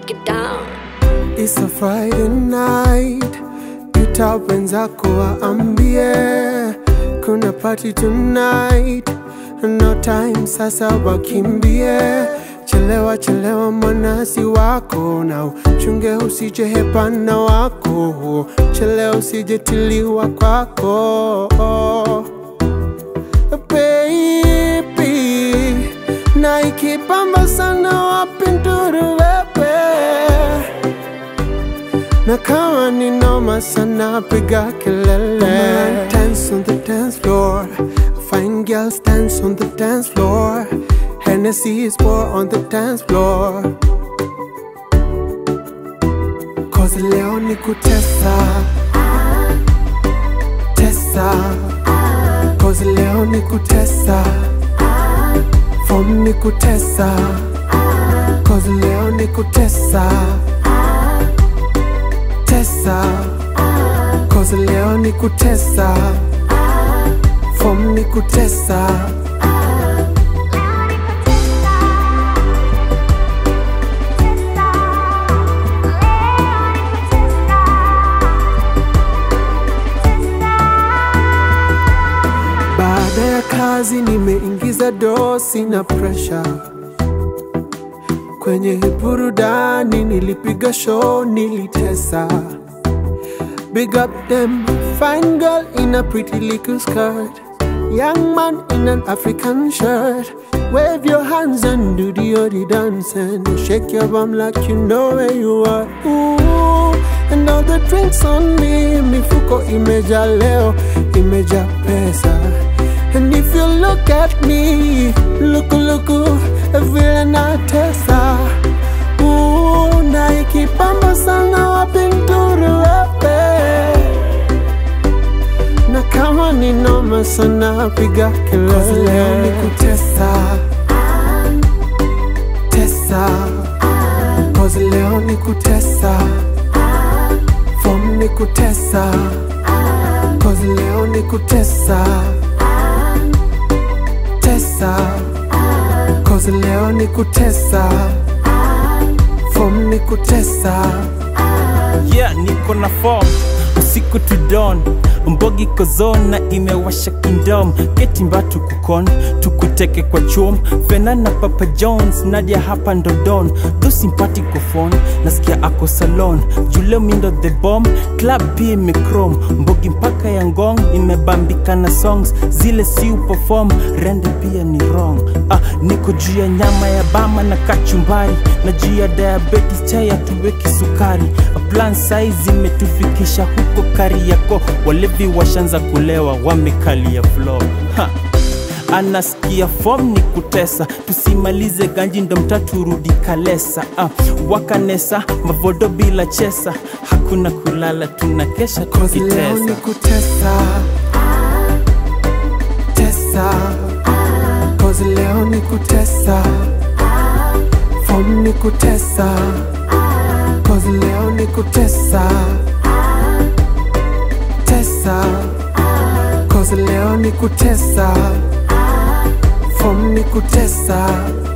break it down. It's a Friday night, ita wenzako waambie kuna party tonight, no time sasa wakimbie. Chelewa chelewa mwanasi wako na uchunge usije hepana wako, chelewa usije tiliwa kwako baby, na ikipamba sana wapi nduru wewe na kama ni noma sana piga kelele Dance on the dance floor Fine girls dance on the dance floor Hennessy is pour on the dance floor Cause leo ni kutesa Tesa Cause leo ni kutesa Form ni kutesa Cause leo ni kutesa Tesa Cause leo ni kutesa Form ni kutesa Baada ya kazi nimeingiza dosi na pressure kwenye hii burudani, nilipiga show, nilitesa. Big up them fine girl in a pretty little skirt, young man in an African shirt. Wave your hands and do the odi dance and shake your bum like you know where you are. Ooh, and all the drinks on me, mifuko imeja leo, imeja pesa. And if you look at me, look, look, vile natesa. Ooh, na ikipamba sana wapi nduru wewe na kama ni noma sana piga kelele, leo ni kutesa tesa, cause leo ni kutesa, form ni kutesa, cause leo ni kutesa tesa, cause leo ni kutesa, form ni kutesa. yeah niko na form usiku to dawn mbogi kozona imewasha kingdom ketimba tukukon tukuteke kwa chom fena na papa jones nadia hapa ndodon tho simpatiko phone nasikia ako salon juleo mindo the bomb club pia imecrom mbogi mpaka ya ngong imebambika na songs zile si uperform rende pia ni wrong ah, niko juu ya nyama ya bama na kachumbari na juu ya diabetes chai hatuweki sukari plan size imetufikisha huko kariako walevi washanza kulewa wamekalia floor ha anasikia fom ni kutesa tusimalize ganji ndo mtaturudi kalesa ah, wakanesa mavodo bila chesa hakuna kulala tunakesha Cause leo ni tukitesa kutesa Tesa Cause leo ni kutesa Form ni kutesa Cause leo ni kutesa Tesa Cause leo ni kutesa Form ni kutesa